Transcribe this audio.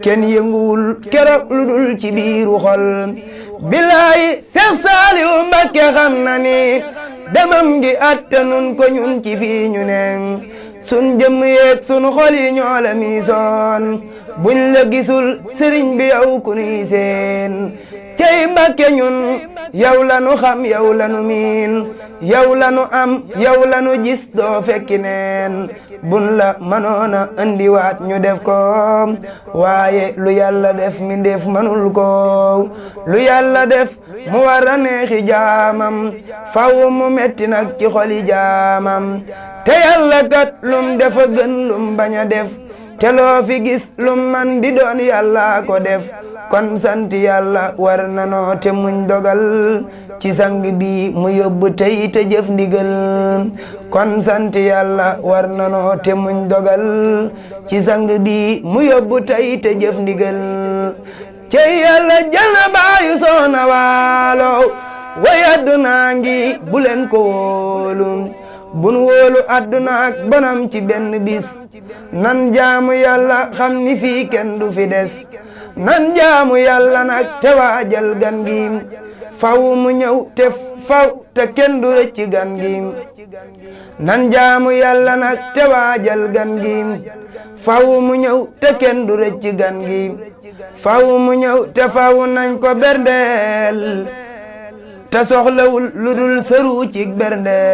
kenn yënguwul keroog lu dul ci biiru xol bilaay Seex Saaliw Mbàkke xam na ni demam gi attanun ko ñun ci fii ñu ne sun jëmm yeeg sun xol yi ñoo la miisoon buñ la gisul sëriñ bi yow ku nuy seen cey Mbàkke ñun yow la nu xam yow la nu miin yow la nu am yow la nu gis doo fekki neen bun la mënoona andiwaat ñu def ko waaye lu yàlla def mi def manul ko lu yàlla def mu war a neexi jaamam faw mu metti nag ci xoli jaamam te yàlla kat lum defa gën lum bañ a def te loo fi gis lum man di doon yàlla ko def kon sant yàlla war nanoo te muñ dogal ci sang bi mu yóbbu tey te jëf ndigal kon sant yàlla war nanoo te muñ dogal ci sang bi mu yóbbu tey te jëf ndigal cey yàlla jël na baayu soona waalo way addunaa ngi bu leen ko wóolu bun wóolu adduna ak bonam ci benn bis nan jaamu yàlla xam ni fii kenn du fi des nan jaamu yàlla nag te waajal gan gi faw mu ñëw te faw te kenn du rëcc gan gi nan jaamu yàlla nag te waajal gan gi faw mu ñëw te kenn du rëcc gan gi faw mu ñëw te faw nañ ko berndeel te soxlawul lu dul sëru ci berndeel